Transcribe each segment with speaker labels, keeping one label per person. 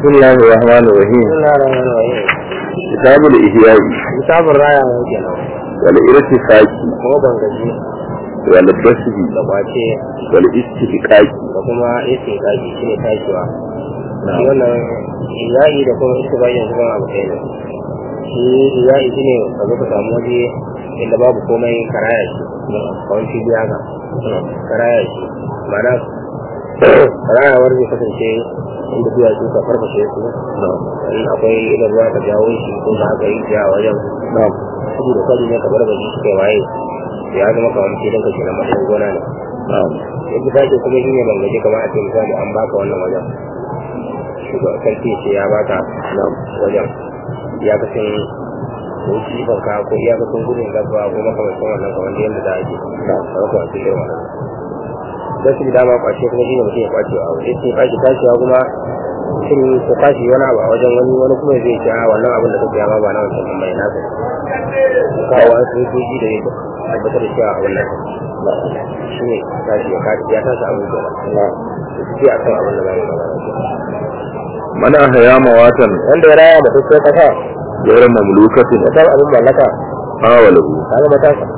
Speaker 1: بسم الله الرحمن الرحيم
Speaker 2: بسم الله الرحمن الرحيم
Speaker 1: كتاب الإحياء
Speaker 2: kitabun raya ne kenan
Speaker 1: والإرتفاق
Speaker 2: kuma bangaji
Speaker 1: والبسط
Speaker 2: da kwace
Speaker 1: والاستفقاق
Speaker 2: da kuma istiqaqi shine tashiwa
Speaker 1: نعم.
Speaker 2: shi wannan iyayi da kuma istiqaqi yanzu ban abu ɗaya ne shi iyayi shine ka zo ka samu waje inda babu komai karaya shi kawai fili haka karaya shi ma'ana karayawar zai kasance inda duwatsu ka farfashe su
Speaker 1: نعم
Speaker 2: in akwai idan ruwa ka jawo shi ko da haka yi ja wajen
Speaker 1: نعم
Speaker 2: kudu da kwari ne ka bar gaji suka yi waye ya zama kamar filin ka kenan matsayin gona ne
Speaker 1: نعم
Speaker 2: yadda ta ce kuma shine ban gaji kamar a ce misali an baka wannan wajen shugaban sarki ce ya baka nan wajen iyakacin wuci banka ko iyakacin gudun gaba ko makamancin wannan kamar da yadda za a ke kamar kuma cikin wannan don su dama kwace kuma shine mutum ya kwace a wajen ce kwace tashiwa kuma mutum ko kwace wani abu a wajen wani wani kuma zai ce a wannan abin da kake yama ba na wancan ɗin bai nasa kawo an sun soji da yadda tabbatar da cewa abin nan shi ne tashi ya kaci ya tashi abin da
Speaker 1: نعم
Speaker 2: sai a kan abin da za mu magana
Speaker 1: من أحيا مواتا
Speaker 2: wanda ya raya mutum sai kasa
Speaker 1: غير مملوكة
Speaker 2: ya san abin mallaka
Speaker 1: حاوله
Speaker 2: kaga matasa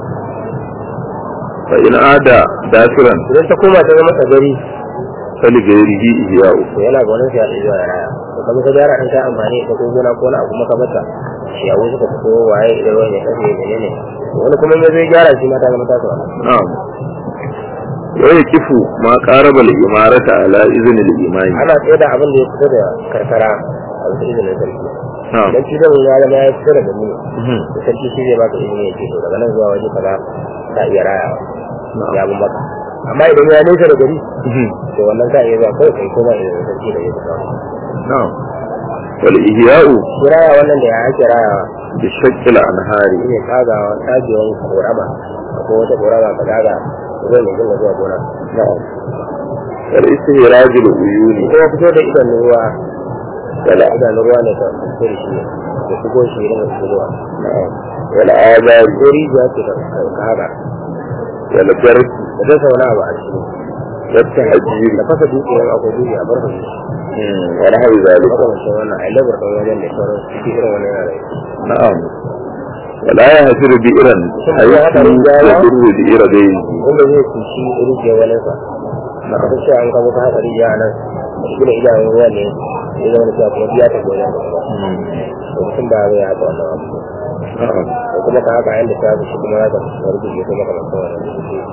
Speaker 1: فإن عاد داخلا
Speaker 2: idan ta koma ta zama tsagari
Speaker 1: فلغيره إحياء
Speaker 2: to yana ga wani sai a zuwa ya raya to kamar ka gyara an ta amfani da ko gona ko na abu maka mata ciyawu suka fito waye idan ruwan ya kafe ne ne wani kuma ya zai gyara shi mata zama tasa
Speaker 1: نعم ويكف ما قارب الإمارة على إذن الإمام
Speaker 2: ana tsaye da abin da ya fito da karkara a wasu izinin sarki
Speaker 1: نعم
Speaker 2: idan shi zai ya zama ya fito da gani
Speaker 1: مهم.
Speaker 2: da sarki shi zai baka izini ya ce to daga nan zuwa waje kaza ta iya rayawa
Speaker 1: نعم
Speaker 2: ya bin maka amma idan ya nesa da gari
Speaker 1: مهم.
Speaker 2: to wannan ka iya zuwa kawai kai koma izinin sarki da zai kawo
Speaker 1: نعم والإحياء
Speaker 2: shi raya wannan da ya ake rayawa
Speaker 1: بشق الأنهار
Speaker 2: shi ne tsagawa tsagewan korama ko wata korama ka tsaga ruwan ya dinga zuwa gona
Speaker 1: نعم والاستهراج العيون
Speaker 2: kuma fito da idan ruwa
Speaker 1: ولا
Speaker 2: idan ruwa ne ka fito da shi da shigo shi idan ka ruwa
Speaker 1: نعم والآبار
Speaker 2: ko rijiya ce ka ka haka
Speaker 1: والبرك
Speaker 2: da ta sauna ba a ciki
Speaker 1: والتهجير
Speaker 2: da fasa dutse yan akwai dutse a barfa shi
Speaker 1: مم. ونحو ذلك
Speaker 2: makamancin wannan a labar ɗan wajen da sauran su cikin irin wannan yanayi
Speaker 1: نعم ولا يهجر بئرا حيث يضر بئر غيره
Speaker 2: wanda zai kushi rijiyar wani sa na kasar cewa an kamo ka haka rijiya a nan shi da idanun ruwa ne ya zama da cewa kuma biya ta goyon da ruwa
Speaker 1: مم.
Speaker 2: to mutum ba zai haka wannan abu
Speaker 1: نعم
Speaker 2: ko kuma ka haka yanda ta shi kuma za ka rubuce ko makamancin wannan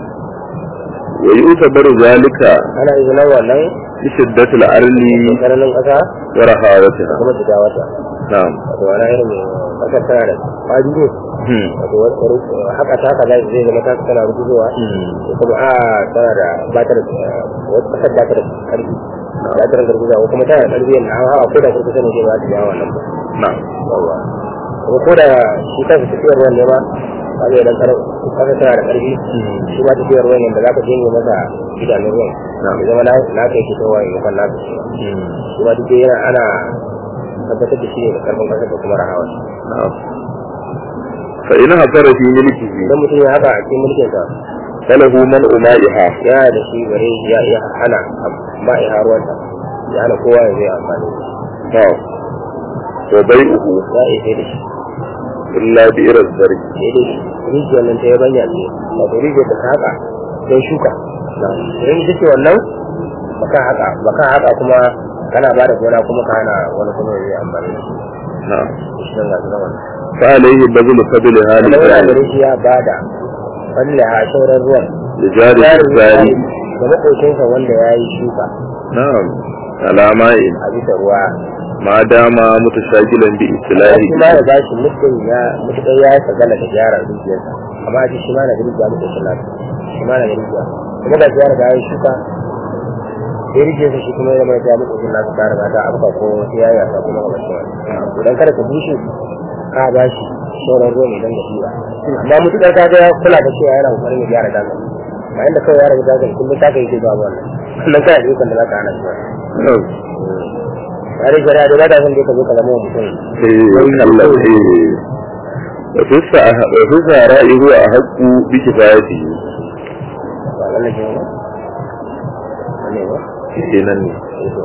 Speaker 1: ويعتبر ذلك
Speaker 2: ana izinin wannan
Speaker 1: بشدة الأرل
Speaker 2: tsananin ƙasa da
Speaker 1: ورخاوتها
Speaker 2: kuma shiga wata
Speaker 1: نعم
Speaker 2: wato wani irin ƙasar tana da ƙwari ne
Speaker 1: مم.
Speaker 2: wato wani haka ta haka zai zama ta tana rubuzowa
Speaker 1: مم.
Speaker 2: ko kuma a tana da batar wata kasar batar karfi batar garguza ko kuma tana da karfi yadda an hawa ko da kurkusa ne zai ba ta yawa nan ba
Speaker 1: نعم
Speaker 2: yawa kuma ko da shi kansa tafiyar ruwan ne ma ba zai dan kasa tana da karfi shi ma tafiyar ruwan yadda za ka janye masa idanun ruwan
Speaker 1: Na'am.
Speaker 2: ya zama na na kai shi kowa ya kan nasa shi
Speaker 1: مم.
Speaker 2: shi ma duk dai yana ana tabbatar da shi ne da karfin kasar da kuma rahawa
Speaker 1: نعم فإن هفر في ملكه
Speaker 2: idan mutum ya haka a cikin mulkinsa
Speaker 1: فله منع مائها
Speaker 2: yana da shi bare ya iya hana ba ya ruwanta ya hana kowa ya zai amfani da shi
Speaker 1: نعم وبيعه
Speaker 2: ya iya sai da shi
Speaker 1: إلا بئر الزرع
Speaker 2: sai dai rijiyar nan ta yi banya ce wato rijiyar da ka haka don shuka idan ita ce wannan baka haka baka haka kuma kana ba da gona kuma ka hana wani kuma ya zai amfani da shi
Speaker 1: نعم
Speaker 2: shi nan ga su nan
Speaker 1: فعليه بذل فضلها
Speaker 2: wannan yana
Speaker 1: لجار
Speaker 2: gare shi ya bada wanda a sauran ruwan
Speaker 1: لجار الزاري
Speaker 2: da maƙocinsa wanda ya yi shuka
Speaker 1: نعم على ماء
Speaker 2: a bisa ruwa
Speaker 1: ما دام متشاكلا
Speaker 2: shi ma
Speaker 1: بإستلاهه
Speaker 2: ya ba shi mutum ya mutukar ya sagala da gyara dukiyarsa amma shi shi ma na da rijiya mutum shi nasa shi ma na da rijiya kuma ga gyara da ya yi shuka ya rijiyarsa shi kuma ya mai ya mutum shi nasa ta riga ta afka ko wasu ya yasa kuma ga mace wani idan kada ka bushe ka ba shi sauran ruwa ne don da shi ba amma mutukar ka ga ya kula da cewa yana kokarin ya gyara daga ba inda kawai ya rabu daga kullum ta kai ke zuwa ba wannan wannan kana da ikon da za ka hana shi wani
Speaker 1: نعم
Speaker 2: tare shari'a da ba ta son da ka zo ka zama mutum
Speaker 1: إيه الله إيه وفي السع- وفي السعراء هو أحق بكفايته
Speaker 2: ba wannan ne ba ne ba
Speaker 1: kenan ne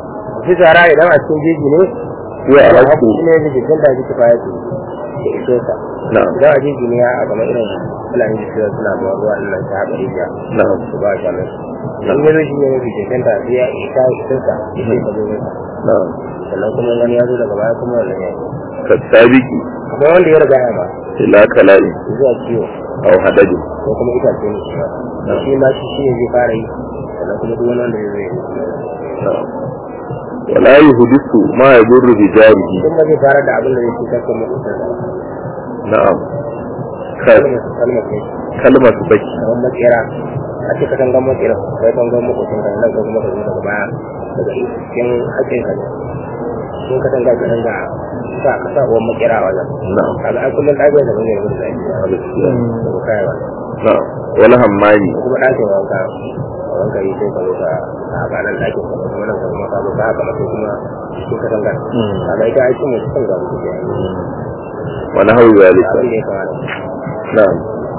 Speaker 2: shi tsara idan a cikin jeji ne
Speaker 1: wa a
Speaker 2: ya
Speaker 1: haku
Speaker 2: shi ne da jikin da jiki faya ce da iso sa
Speaker 1: na'am
Speaker 2: idan a jeji ne ya a kamar irin fulani da suka suna zuwa ruwa ɗin nan ta haɗa rijiya
Speaker 1: na'am
Speaker 2: su ba shi nan in yanzu shi ne mafi jikin ta sai ya isa isin sa ya sai ka zo masa
Speaker 1: na'am
Speaker 2: sannan kuma wani ya zo daga baya kuma wannan ya yi
Speaker 1: kasabiki
Speaker 2: kuma wanda ya riga ya ba
Speaker 1: ila kala'in
Speaker 2: zuwa kiwo
Speaker 1: aw hadajin
Speaker 2: ko kuma itace ne shi ma shi ma shi shi ne zai fara yi sannan kuma duk wani wanda zai zo ya yi
Speaker 1: na'am wala yuhdisu ma yadurru bi jarihi
Speaker 2: duk ba zai fara da abin da zai cutar da mutum
Speaker 1: na'am ka
Speaker 2: kalmar kalmar ne
Speaker 1: kalmar su baki
Speaker 2: kamar makera a ce kasan gan makera kai kan gan makwacin kan nan kuma ka zo daga baya daga cikin haƙƙin ka ne sun kasan ga kasan ga sa ka sa uwan makera a wajen
Speaker 1: na'am
Speaker 2: kaga ai kullum ɗagen da bane da lafiya da ku kai wannan
Speaker 1: na'am wala hammani
Speaker 2: ko kuma ɗakin wanka wanka yi sai ka zo ka a ganan ɗakin ka kuma nan ka kuma ka zo ka haka mace kuma cikin kasan ga kaga ita ai cin mutum ga mutum ya yi
Speaker 1: wa nahwu zalika
Speaker 2: abin da ya kamata
Speaker 1: na'am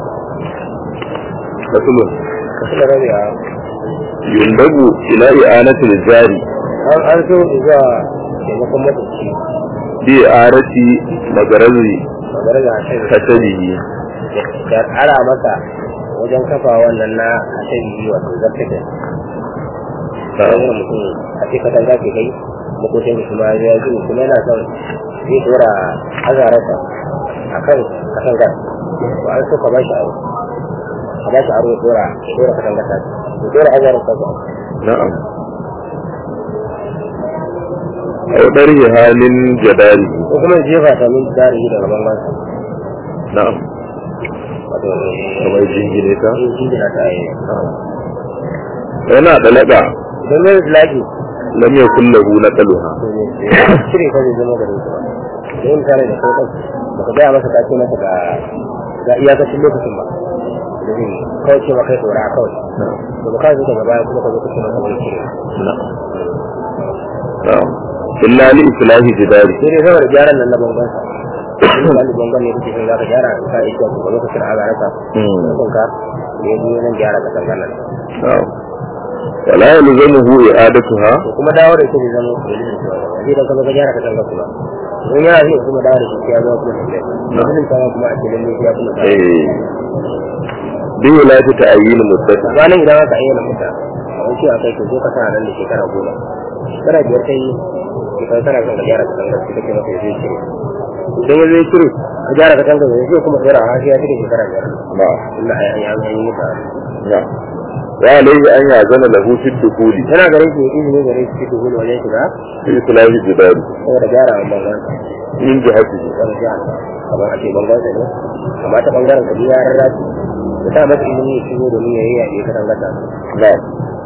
Speaker 1: rasulun
Speaker 2: kasu da rabewa
Speaker 1: yundabu ila i'anatil jari
Speaker 2: an an so zuwa taimakon matsatsi
Speaker 1: bi arati magarazi
Speaker 2: magana da hasari
Speaker 1: kasadihi
Speaker 2: da ara masa wajen kafa wannan na hasari wato zartake da wani mutum a ce katan za ke kai makocin da kuma ya ji kuma yana son zai dora azararsa a kan katan gas to an so ka ba shi aro ka ba shi aro ya dora ya dora katan gas ya dora azararsa ba
Speaker 1: na'am aw darhi halin jadari
Speaker 2: ko kuma ya jefa ta min dari daga bangon
Speaker 1: na'am
Speaker 2: wato
Speaker 1: kamar jingine ta
Speaker 2: in jingina ta yi
Speaker 1: yana da laga
Speaker 2: don mai laki
Speaker 1: lam yakul lahu naqaluha
Speaker 2: cire ka zai zama garin su ba da yin tare da kai kansu ba ka gaya masa kace masa ga ga iyakacin lokacin ba da zai kawai ce maka tsora kawai to ba ka zo daga baya kuma ka zo kace masa wani cire
Speaker 1: na'am na'am illa li islahi jidari
Speaker 2: sai dai saboda gyaran nan na bangon sa in ba ni bangon ne kake son za ka gyara ka iya ko ba lokacin a garaka kun ka ne ji nan gyara ka tangana
Speaker 1: na'am wala yalzamuhu i'adatuha
Speaker 2: to kuma dawo da ita zai zama dalilin cewa zai dan ka zo ka gyara ka tangana kuma in yana zai kuma dawo da shi ya zo kuma da dalilin cewa kuma a cikin ne ya kuma
Speaker 1: eh bi wulati ta'yin muddati
Speaker 2: ranar idan aka ayyana mutu a wani cewa kai ka zo ka sana nan da shekara goma shekara biyar kai shekara tana kan ka gyara ka tangar su kake maka zai cire idan ya zai cire ka gyara ka tangar zai zai kuma tsira a ya cire shekara biyar
Speaker 1: na'am
Speaker 2: inda a yi an yi mutu
Speaker 1: na'am wa alayhi an yazana lahu fi dukuli
Speaker 2: yana garin shi izini gare shi cikin gudu wajen shiga
Speaker 1: fi islahi jidari
Speaker 2: saboda gyara wa bangon
Speaker 1: min jihatihi
Speaker 2: wani jihar kamar a ce bangon sa ne amma ta bangaren ka biya rarraci da ta masa izini ya shigo domin ya yi yaƙi ka tangar ta
Speaker 1: na'am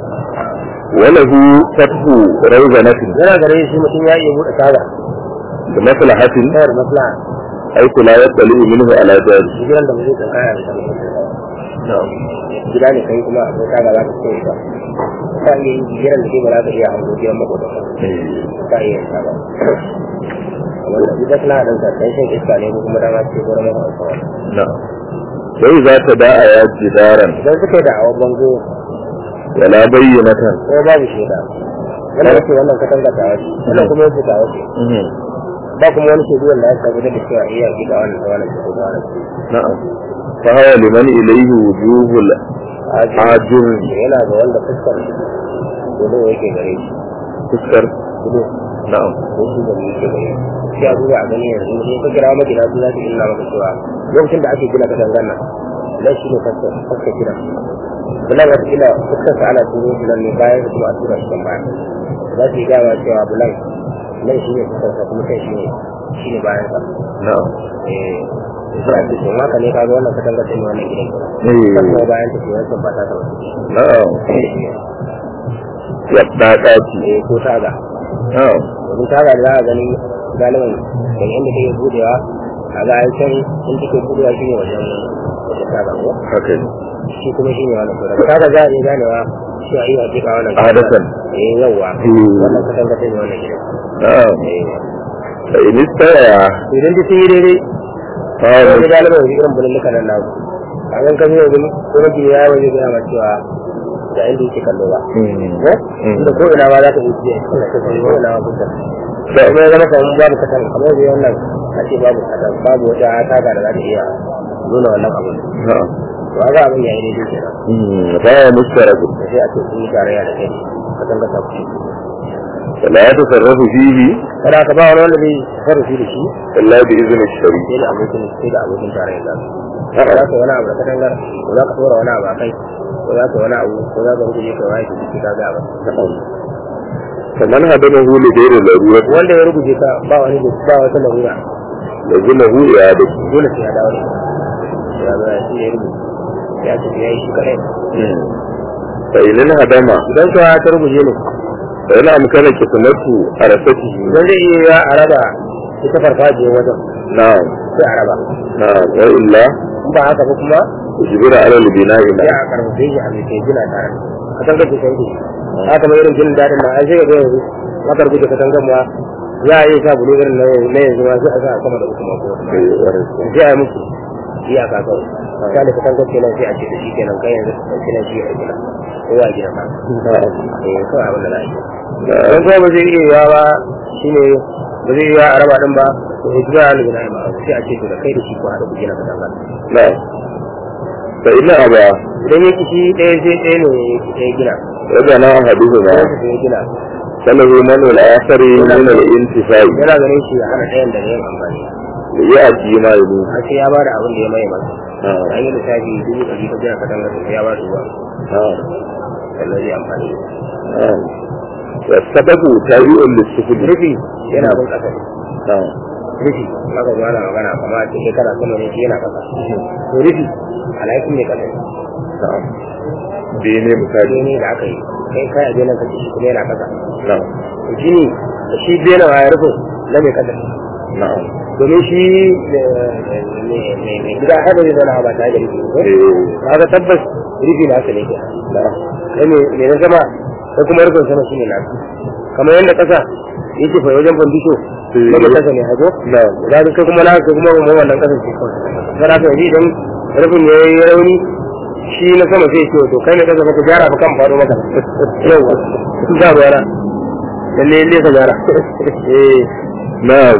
Speaker 1: walahu fathu rawzanatin
Speaker 2: yana gare shi mutum ya iya buɗe taga
Speaker 1: da maslahatin
Speaker 2: kawai da maslaha
Speaker 1: aiku la yattali minhu ala jari
Speaker 2: gidan da mu zai tsankaya da sanin
Speaker 1: na'am
Speaker 2: gida ne kai kuma akwai kaga za ka koyi ba ka iya yin gidan da ke ba za ka iya hango gidan makwata ka iya yin ba wanda ita suna ɗan sa ɗan shan iska ne ko kuma dama ce gurin makwata kawai
Speaker 1: na'am sai za ta da'a ya jidaran
Speaker 2: idan suka yi da awon bango
Speaker 1: wala bayyanatan
Speaker 2: ko babu shaida wannan yake wannan katanga ta wace wannan kuma yake ta wace ba kuma wani shaidu wanda ya tabbatar da cewa iya gida wannan ta wannan ko ta wannan
Speaker 1: na'am fa hawa liman ilayhi wujuhul ajur
Speaker 2: yana ga wanda fuskar gudu yake gare shi
Speaker 1: fuskar
Speaker 2: gudu
Speaker 1: na'am
Speaker 2: ko su da yake gare shi sai a duba a gani yanzu in ka kira magina su za su illa maka cewa lokacin da ake gina katangar nan nan shi ne fuskar gina bulan wata kila fuskar sa ana turo shi nan ne bayan su kuma a tura shi kan baya za su yi gama cewa bulan nan shi ne fuskar sa kuma kai shi ne shi ne bayan sa
Speaker 1: na'am
Speaker 2: eh sai a ce to haka ne kaga wannan katangar ta ne wannan gidan
Speaker 1: eh
Speaker 2: kuma bayan ta ce wancan ba ta ta wasu
Speaker 1: na'am ya dadaci
Speaker 2: eh ko taga
Speaker 1: na'am
Speaker 2: domin taga da za a gani galibin daga inda take budewa a ga an can in take budewa shi ne wajen wajen taga ko
Speaker 1: haka ne
Speaker 2: shi kuma shi ne wannan to daga taga za a iya ganewa shi a yi hakika wannan
Speaker 1: adatan
Speaker 2: eh yawwa
Speaker 1: Hmm.
Speaker 2: wannan kasan ka ne wannan gidan
Speaker 1: na'am
Speaker 2: eh
Speaker 1: fa in istaya
Speaker 2: to idan duk sun yi daidai
Speaker 1: fa
Speaker 2: sai
Speaker 1: hawa
Speaker 2: da galibin wajen irin bululluka nan naku a kan kan yau gani ko na gini ya waje gaya ma cewa ga inda yake kallo ba
Speaker 1: Mm.
Speaker 2: ko inda ko ina ma za ka yi jiya ina ka sai ko ina ma kusa da kuma ya zama kamar babu katan kamar da wannan a ce babu katan babu wata taga da za ta iya nuna wannan abin
Speaker 1: na'am
Speaker 2: to ga abin yayi daidai kenan
Speaker 1: Mm. Faya mushtaratu
Speaker 2: da sai a ce sun yi tarayya da kai katan ka tafi
Speaker 1: فلا يتصرف فيه
Speaker 2: kada ka ba wani wanda zai sarrafi da shi
Speaker 1: إلا بإذن الشريك
Speaker 2: sai da abokin sai da abokin tarayya da su za ka wani abu da katangar ko za ka tura wani abu a kai ko za ka wani abu ko za ka rubuce ka wani ka jiki ka ga ba
Speaker 1: فمن هدمه لغير الضرورة
Speaker 2: wanda ya rubuce ka ba wani ba wata larura
Speaker 1: لزمه إعادته
Speaker 2: dole sai ya dawo ne ya zo ya shi ya rubuce ya ce ya yi shi kadai
Speaker 1: فإن انهدم
Speaker 2: idan ka ta rubuce ne
Speaker 1: فإن أمكن كتمته عرفته
Speaker 2: idan zai iya ya araba ita farfajiyar wajen
Speaker 1: نعم
Speaker 2: sai araba
Speaker 1: نعم وإلا
Speaker 2: in ba haka ba kuma
Speaker 1: أجبر على البناء
Speaker 2: sai
Speaker 1: له
Speaker 2: a karfafe shi a mai kai gina tare ka san kace kai shi haka mai irin jinin dadin na an sai ga yanzu maka rubuce ka tangan ma za a yi sa bulu irin na yanzu na yanzu ma sai a sa a sama da kuma ko sai a yi muku iyaka kawai misali ka tangan kenan sai a ce da shi kenan kai yanzu ka ɗauki nan shi a gina ko a gina ba eh kawai abin da za a yi don kuma ba zai iya yawa ba shine ba zai iya a raba din ba to ya jira ni gina ba sai a ce to da kai da shi ko haɗa ku gina ka tangan
Speaker 1: نعم فإن أبى
Speaker 2: idan ya kishi ɗaya sai ɗaya ne ya gina
Speaker 1: وبنى أحدهما
Speaker 2: sai su ya gina
Speaker 1: فله منع الآخر من الانتفاع
Speaker 2: yana ganin shi a hana ɗayan da yin amfani
Speaker 1: ليأتي ما يريد
Speaker 2: har sai ya bada abin da ya mai masa
Speaker 1: نعم
Speaker 2: an yi lissafi dubu ɗari ka gina katanga sai ya bada ruwa
Speaker 1: نعم
Speaker 2: sannan zai amfani
Speaker 1: نعم والسبب تابع للسفل
Speaker 2: rufi yana bin ƙasa ne
Speaker 1: نعم
Speaker 2: rufi maka zuwa na magana kama a cikin kana sama ne shi yana ƙasa to rufi alhakin ne ƙasa ne
Speaker 1: نعم بيني مثالي
Speaker 2: shi ne da aka yi kai kai a benin kake shi kuma yana ƙasa
Speaker 1: نعم
Speaker 2: to shi ne da shi benin a rufin na mai ƙasa ne
Speaker 1: نعم
Speaker 2: domin shi mai gida haɗa zai zana ba tare da rufi ba
Speaker 1: إيه.
Speaker 2: kaga tabbas rufi na ne ke
Speaker 1: نعم
Speaker 2: kai me me na sama sai kuma rufin sama shine na kamar yadda kasa yake fa wajen fandisho
Speaker 1: Eh.
Speaker 2: daga kasa ne hago
Speaker 1: نعم
Speaker 2: za ka kai kuma na kai kuma mun wannan kasan ce kawai sai ka yanzu idan rufin ya yi rauni shi na sama sai ce to kai ne kasa ka gyara fa kan faɗo maka yau za ruwa na lalle lalle ka gyara eh
Speaker 1: نعم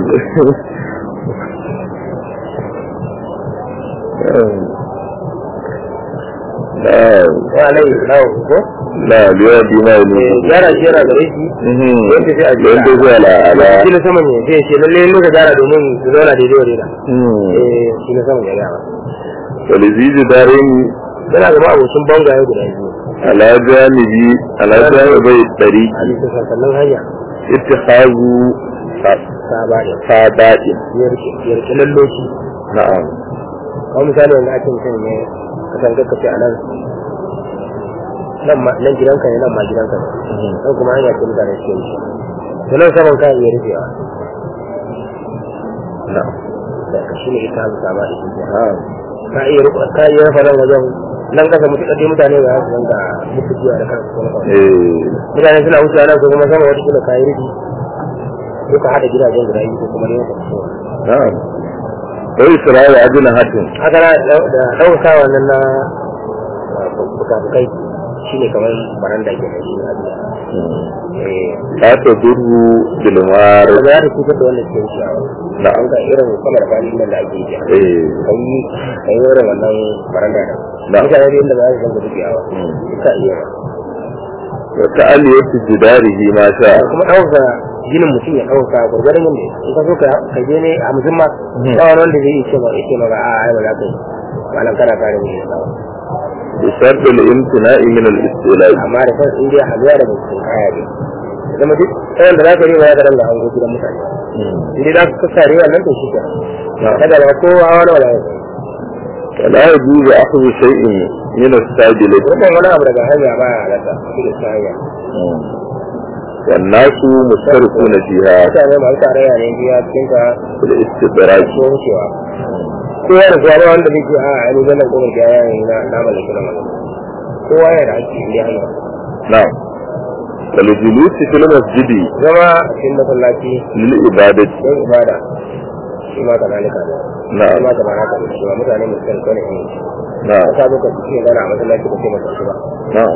Speaker 1: نعم
Speaker 2: wa alai lawo ko
Speaker 1: نعم يؤدي ما
Speaker 2: eh
Speaker 1: يريد
Speaker 2: gyara shi yana gare shi yadda sai a gyara
Speaker 1: ينتهي على على
Speaker 2: shi na sama ne sai ce lalle lalle ka gyara domin su zauna daidai wa daidai
Speaker 1: مم.
Speaker 2: eh shi na sama ya gyara
Speaker 1: ولذي جدارين
Speaker 2: yana zama abokin bangaye guda biyu
Speaker 1: على جانبي على جانبي الطريق
Speaker 2: a bisa sassanin hanya
Speaker 1: اتخاذ
Speaker 2: ta ba da
Speaker 1: سادات
Speaker 2: yarki lalloci
Speaker 1: نعم
Speaker 2: kawai misali wanda ake mutum ne ka san ka ce a nan nan ma nan gidanka ne nan ma gidanka ne nan kuma hanya ce mutane suke yi to nan saman kayan ya rufewa
Speaker 1: نعم
Speaker 2: da ka shi ne ita hannu sama da shi
Speaker 1: نعم
Speaker 2: ka iya rufa ka iya rufa nan wajen nan kasa mutu ɗaɗɗe mutane ba za su zanga mutu jiwa da kansu kuma kawai
Speaker 1: إيه.
Speaker 2: mutane suna wucewa nan ko kuma sama wata kila kayi rufi ko ka haɗa gidajen guda biyu ko kuma ne ka fito
Speaker 1: نعم وإسراء أجنحة
Speaker 2: haka na da ɗauka wannan na bukabukai shi ne kamar baranda ke da shi abin eh
Speaker 1: لا تضر بالمار
Speaker 2: ba za ta cutar da wanda ke wucewa
Speaker 1: نعم
Speaker 2: an ga irin sama da fadi nan da ake yi
Speaker 1: إيه.
Speaker 2: kai kai irin wannan baranda da
Speaker 1: Na'am.
Speaker 2: mutane da inda ba za su zanga dukiyawa
Speaker 1: Mm.
Speaker 2: duka iya ba
Speaker 1: وتألية جداره ما شاء
Speaker 2: kuma ɗauka ginin mutum ya ɗauka gwargwadon yadda in ka so ka ka je ne a musamman
Speaker 1: Mhm.
Speaker 2: ba wani wanda zai iya ce ba ya ce maka a ai ba za ka yi malam kana kare mu ne kawai
Speaker 1: بشرط الامتناع من الاستيلاء
Speaker 2: amma da kan in dai haluwa da mutum kaya ne zama duk tsayin da za ka yi ba ya ga danga hango gidan mutane in dai za ka kassare wannan to shi ke
Speaker 1: نعم.
Speaker 2: kada ba kowa wani wala ya
Speaker 1: ولا يجوز أخذ شيء من الساجلة
Speaker 2: wannan wani abu daga hanya ba ya halatta shi da ta hanya
Speaker 1: والناس مشتركون فيها
Speaker 2: mutane masu tarayya ne biya cikin ka
Speaker 1: في الاستدراج
Speaker 2: ko wucewa kowa da kowa ba wanda zai ce a a ni zan kuma ga ya yi na na mallaki na mallaki kowa yana da hakki inda hanya
Speaker 1: نعم والجلوس في المسجد
Speaker 2: zama a cikin masallaci
Speaker 1: للعبادة
Speaker 2: don ibada shi ma kazalika ne shi
Speaker 1: نعم
Speaker 2: ma kamar haka ne shi ma mutane mai san kone ne
Speaker 1: نعم
Speaker 2: ka zo ka ce gana a masallaci ka ce masa shi ba
Speaker 1: نعم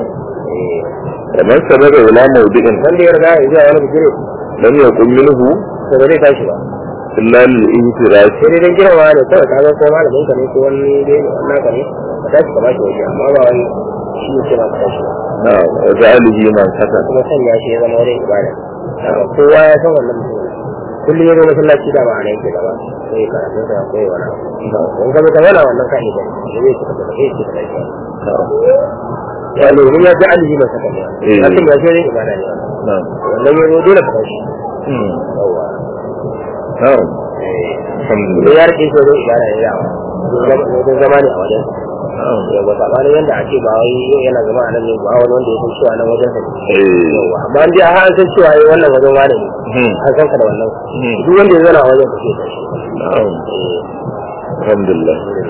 Speaker 2: eh
Speaker 1: kamar sabaka ila mawdi'in
Speaker 2: wanda ya riga ya zuwa wani bigire
Speaker 1: lam yakun minhu
Speaker 2: to ba zai tashi ba
Speaker 1: illa lil ihtiras
Speaker 2: sai dai dan girma ne kawai ka ga ko malamin ka ne ko wani dai wannan ka ne ka tashi ka bashi waje amma ba wai shi ne ma ka tashi ba
Speaker 1: na wa ja'alihi man saka
Speaker 2: kuma sanya shi ya zama wurin ibada kowa ya san wannan mutum kullum ya zo masallaci da ba a yake gaba sai ya karatu da ko ya wani abu in ka zo ka zauna wannan ka idan da zai cika da zai cika da shi ya ne ya ji alihi mai saka ne
Speaker 1: Eh.
Speaker 2: hakan ya ce ibada ne
Speaker 1: na
Speaker 2: wannan ya zo dole ka tashi
Speaker 1: hmm
Speaker 2: yawa
Speaker 1: na
Speaker 2: da
Speaker 1: alhamdulillah
Speaker 2: ya rike shi wajen ibada ne yawa wajen zama ne a wajen
Speaker 1: na'am
Speaker 2: yawa sabanin yadda a ce ba wai yana zama a nan ne ba wani wanda ya san cewa nan wajen sa ne
Speaker 1: eh
Speaker 2: yawa amma an dai har an san cewa eh, wannan wajen wane ne
Speaker 1: hmm
Speaker 2: an san ka da wannan
Speaker 1: hmm
Speaker 2: duk wanda ya zana a wajen ka ce tashi
Speaker 1: na'am alhamdulillah